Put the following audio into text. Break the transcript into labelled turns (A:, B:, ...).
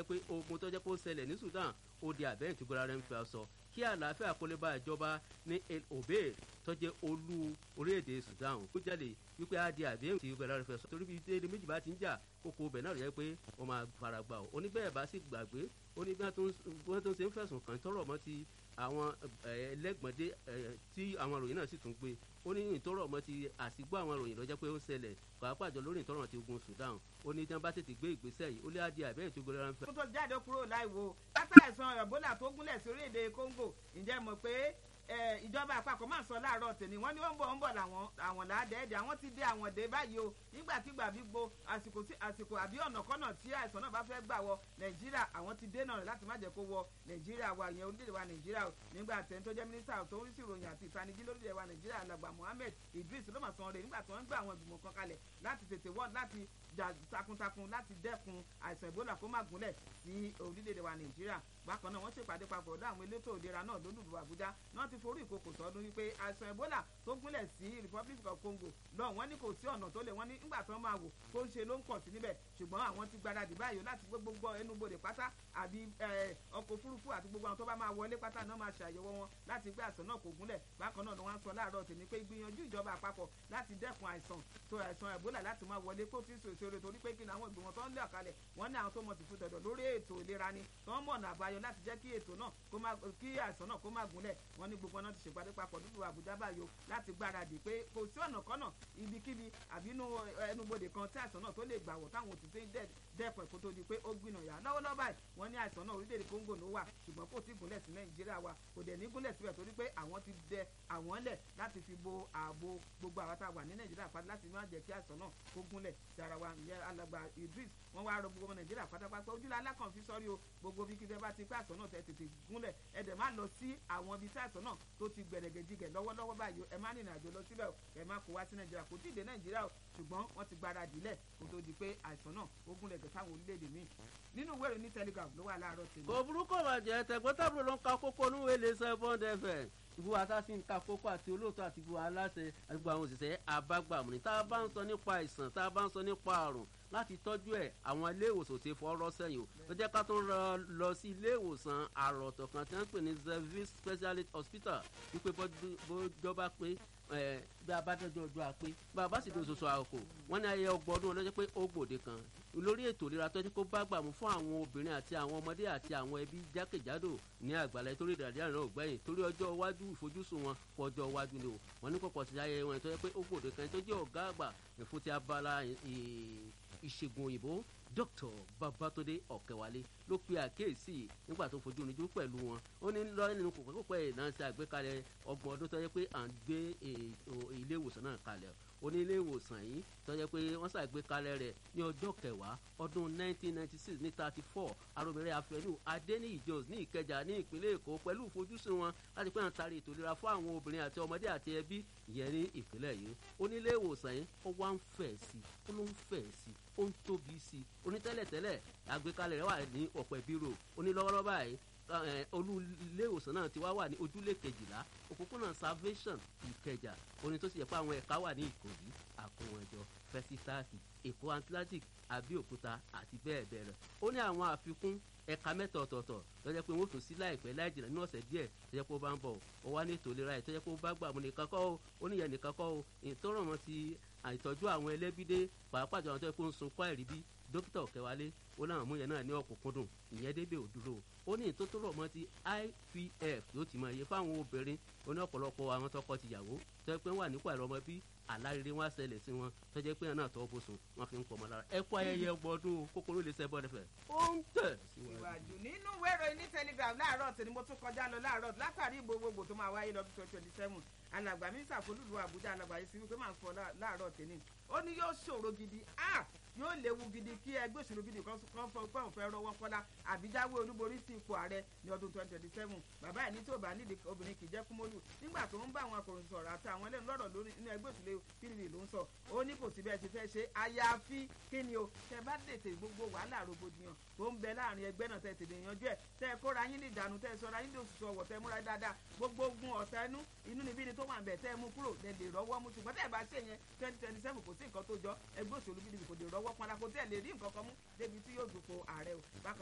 A: jẹ́ pé ogun tó jẹ́ kó ṣẹlẹ̀ ní Sudan ó di àbẹ́yìn tí gbọ́dọ̀ rẹ̀ ń fi aṣọ kí àlàáfíà kó lè bá ìjọba ní El Obeid tó jẹ́ olú orílẹ̀-èdè Sudan ó jáde wípé á di àbẹ́yìn tí gbọ́dọ̀ rẹ̀ fẹ́ sọ torí bí déédéé méjì bá ti ń jà kókó bẹ̀ náà rẹ̀ pé wọ́n máa fara gbà ó oníbẹ̀rẹ̀ bá sì gbàgbé ó ní bí wọ́n tó ń ṣe ń fẹ̀sùn kàn tọrọ mọ́ ti àwọn ẹlẹ́gbọ̀ndé tí àwọn ìròyìn náà sì tún gbé ó ní ìtọ́rọ̀ mọ́ ti àsìgbọ́ àwọn ìròyìn lọ́jọ́ pé ó ṣẹlẹ̀ pàápàá jọ lórí ìtọ́rọ̀ ti ogun Sudan ó ní tí wọ́n bá tètè gbé ìgbésẹ̀ yìí ó lé adìẹ àbẹ́rẹ́ tó gbé rárá ń fẹ́.
B: kó tó jáde kúrò láìwo látà ẹ̀sán Ebola tó gúnlẹ̀ sí orílẹ̀-èdè Congo ǹjẹ́ mọ̀ pé ìjọba àpapọ̀ máa sọ láàárọ̀ tèmi wọ́n ní ó ń bọ̀ ń bọ̀ làwọn àwọn làádẹ́ẹ̀dẹ́ àwọn ti dé àwọn dé báyìí o nígbàkigbà bí gbo àsìkò tí àsìkò àbí ọ̀nàkọ́nà tí àìsàn náà bá fẹ́ gbà wọ Nàìjíríà àwọn ti dènà rẹ̀ láti má jẹ́ kó wọ Nàìjíríà wa ìyẹn orílẹ̀-èdè wa Nàìjíríà o nígbà tẹ́ni tó jẹ́ mínísítà tó ń rí sí ìròyìn àti ìtanijí lórílẹ̀ wa Nàìjíríà alàgbà Mohammed Idris ló mà sọ rẹ̀ nígbà tó ń gbà àwọn ìgbìmọ̀ kan kalẹ̀ láti tètè wọ́n láti jà takuntakun láti dẹ́kun àìsàn Ebola kó má gúnlẹ̀ sí orílẹ̀-èdè wa Nàìjíríà bákan náà wọ́n ṣèpàdé papọ̀ ọ̀dọ̀ àwọn elétò ìlera náà lólùlù Àbújá náà ti forí ìkòkò sọdún wípé àìsàn Ebola tó gúnlẹ̀ sí Republic of Congo náà wọ́n ní kò sí ọ̀nà tó lè wọ́n ní nígbà tó máa wò tó ń ṣe ló ń pọ̀ sí níbẹ̀ ṣùgbọ́n àwọn ti gbáradì báyìí láti gbé gbogbo ẹnubodè pátá àbí ọkọ̀ òfurufú àti gbogbo àwọn tó bá máa wọlé pátá náà máa ṣàyẹ̀wò wọn láti gbé àìsàn náà kò gúnlẹ̀ bákan náà ni wọ́n á sọ láàárọ̀ tèmi pé ìgbìyànjú ìjọba àpapọ̀ láti dẹ́kun àìsàn tó àìsàn Ebola láti máa wọlé kó tí sòsò rẹ̀ torí pé kí ni àwọn ìgbìmọ̀ tó ń lé ọ̀kalẹ̀ wọ́n ní àwọn tó mọ̀ tìfú tẹ̀dọ̀ lórí ètò ìlera ni tó ń mọ̀nà àbáyọ láti jẹ́ kí ètò náà kó má kí àìsàn náà kó má gúnlẹ̀ wọ́n ní gbogbo náà ti ṣèpàdé papọ̀ nínú Àbújá báyò láti gbáradì pé kò sí ọ̀nà kọ́nà ibikíbi àbí inú ẹnubodè kan tí àìsàn náà tó lè gbà wọ̀ táwọn òtítọ́ dẹ́pọ̀ kó tó di pé ó gbìnà yá lọ́wọ́lọ́wọ́ báyìí wọ́n ní àìsàn náà orílẹ̀-èdè Congo ló wà ṣùgbọ́n kò tí gúnlẹ̀ sí Nàìjíríà wa kò dẹ̀ ní gúnlẹ̀ síbẹ̀ torí pé àwọn ti dẹ àwọn lẹ̀ láti fi bo ààbò gbogbo àwọn tá a wà ní Nàìjíríà padà láti má jẹ́ kí àìsàn náà kó gúnlẹ̀ sí ara wa ìyẹn alàgbà Idris wọ́n wá rọ gbogbo ọmọ Nàìjíríà pátápátá ojúlá alákàn fi sọ́rí o gbogbo bí kíkẹ́ bá ti pé àìsàn náà tẹ tètè gúnlẹ̀ ẹ dẹ̀ má lọ sí àwọn ibi tí àìsàn náà tó ti gbẹ̀rẹ̀gẹ̀dìgẹ̀ lọ́wọ́lọ́wọ́ báyìí ẹ má rìnrìn àjò lọ síbẹ̀ ẹ má kó wá sí Nàìjíríà kò tí ì dé Nàìjíríà o ṣùgbọ́n wọ́n ti gbáradì lẹ̀ kó tó di pé àìsàn náà ó gúnlẹ̀ gẹ̀ sáwọn orílẹ̀-èdè míì nínú ìwé ìròyìn Telegraph ló wà láàárọ̀ tèmi.
A: kò burúkú bàjẹ́ tẹ̀gbọ́ntàbúrò ló ń ka kókó ní wẹ́lẹ̀ sẹ́fọ́n fm ìbú asásí ń ka kókó àti olóòótọ́ àti ìbú aláṣẹ àti ìbú àwọn òṣìṣẹ́ abágbàmù ní tá a bá ń sọ nípa àìsàn tá a bá ń sọ nípa àrùn láti tọ́jú ẹ̀ àwọn ilé ìwòsàn ti fọ́ọ́rọ́ sẹ́yìn o ló jẹ́ ká tó ń lọ sí ilé ìwòsàn àròtọ̀ kan tí wọ́n ń pè ní service specialist hospital wípé bọ́jọba pé bí a bá dọ́jọ́ ọjọ́ àpé bá a bá sì di oṣooṣù àkókò wọ́n ní ayẹyẹ ọgbọ̀n ọdún ọlọ́jọ́ pé ó gbòde kan lórí ètò ìlera tọ́jú kó bá gbà mú fún àwọn obìnrin àti àwọn ọmọdé àti àwọn ẹbí jákèjádò ní àgbàlá torí ìdàdíà náà gbẹ̀yìn torí ọjọ́ iwájú ìfojúsùn wọn kọ ọjọ́ iwájú ni o wọ́n ní pọ̀pọ̀ sí ayẹyẹ wọn ìtọ́jú pé ó gbòde kan tó jẹ́ ọ̀gá àgbà fún ti abala ìṣègùn òyìnbó dr babatunde ọ̀kẹ́wálé ló pe àkíyèsí nígbà tó fojú oníjú pẹ̀lú wọn ó ní lọ́yìn nínú kòkòkòpẹ́ ìnáṣẹ́ àgbékalẹ̀ ọgbọ̀n ọdún tó yẹ pé à ń gbé ilé ìwòsàn náà kalẹ̀ ó ní ilé ìwòsàn yìí tó yẹ pé wọ́n ṣàgbékalẹ̀ rẹ̀ ní ọjọ́ kẹwàá ọdún 1996 ní 34 aromire afẹ́nu adeniyi jones ní ìkẹjà ní ìpínlẹ̀ èkó pẹ̀lú ìfojúsùn wọn láti pé àwọn tari ètò ìlera fún àwọn obìnrin àti ọmọdé àti ẹbí ìyẹn ní ìpínlẹ̀ yìí ó ní ilé ìwòsàn yìí ó wá ń fẹ̀ sí ó ló ń fẹ̀ sí ó ń tóbi sí i onítẹ́lẹ̀tẹ́lẹ̀ àgbékalẹ̀ rẹ̀ wà ní ọ̀pẹ̀ bírò onílọ́wọ́lọ́wọ́ báyìí olú ilé ìwòsàn náà ti wá wà ní ojúlé kejìlá òpópónà salvation ìkẹjà oní tó sì yẹ pé àwọn ẹ̀ka wà ní ìkòyí àkówọ̀njọ fẹsítàsì èkó atlantic abẹ́òkúta àti bẹ́ẹ̀ bẹ́ẹ̀ lọ ó ní àwọn àfikún ẹ̀ka mẹ́ta ọ̀tọ̀ọ̀tọ̀ lọ́jọ́ pé wọ́n tún sí láìpẹ́ láì jìnnà ní ọ̀sẹ̀ díẹ̀ tọ́jọ́ pé ó bá ń bọ̀ ó wá ní ètò ìlera ẹ̀ tọ́jọ́ pé ó bá gbà mú nìkan kọ́ ó ó níyẹn nìkan kọ́ ó ìtọ́rọ̀ mọ́ ti àìtọ́jú àwọn ẹlẹ́bídé pàápàá jọ àwọn tó yẹ kó ń sunkún àìríbí dókítà ọ̀kẹ́wálé ó láwọn mú yẹn náà ní ọ̀kúnkúndùn ìyẹn débè òdúró ó ní ìtótóró mọ́ ti IVF yóò ti mọ iye fáwọn obìnrin ó ní ọ̀pọ̀lọpọ̀ àwọn tọkọ tìyàwó tó yẹ pé wọ́n wà nípò àìrọ́mọ bí àlárere wọn ṣẹlẹ̀ sí wọn tó jẹ́ pé náà tọ́ bóṣùn wọn fi ń pọ̀ mọ́ lára ẹ kú ayẹyẹ ọgbọ́dún kókóró lè ṣẹ́ bọ́ọ̀dẹ fẹ́ ó ń tẹ̀
B: síwájú nínú wẹ́rọ ní telegram láàárọ̀ tí ni mo tún kọjá lọ láàárọ̀ látàrí gbogbogbò tó máa wáyé lọ́dún twenty twenty seven alàgbà mínísà folúlu àbújá alàgbà yìí sí wípé máa ń fọ láàárọ̀ tèmi ó ní yóò ṣòro gidi yóò léwu gidi kí ẹgbẹ́ òṣèlú gidi kan fọ pé òun fẹ́ rọwọ́ kọ́lá àbíjáwé olúborí sí ipò ààrẹ ní ọdún twenty twenty seven bàbá ẹ̀ ní tí ò bá nídìí obìnrin kì í jẹ́ kúmọ́lù nígbà tó ń bá àwọn akọ̀ròyìn sọ̀rọ̀ àti àwọn ẹlẹ́nu lọ́rọ̀ lórí inú ẹgbẹ́ òṣèlú pdp ló ń sọ ó ní kò sí bẹ́ẹ̀ ṣe fẹ́ ṣe àyàfi kí ni o tẹ bá tètè gbogbo wàhálà rògbòdìyàn tó ń bẹ láàrin ẹgbẹ́ náà tẹ tètè yanjú ẹ̀ tẹ kóra yín ní ìdànù tẹ sọra yín ní òṣùṣù ọ̀wọ̀ tẹ múra dáadáa gbogbo ogun ọ̀tá ẹnu inú níbí ni tó wà ń bẹ̀ tẹ mú kúrò lẹ lè rọwọ́ mú ṣùgbọ́n tẹ bá ṣe yẹn twenty twenty seven kò sí nǹkan tó jọ ẹgbẹ́ òṣèlú pdp kò lè rọwọ́ pọnla kò tẹ̀ lè rí nǹkan kan mú débi tí yóò dùpò ààrẹ o bákan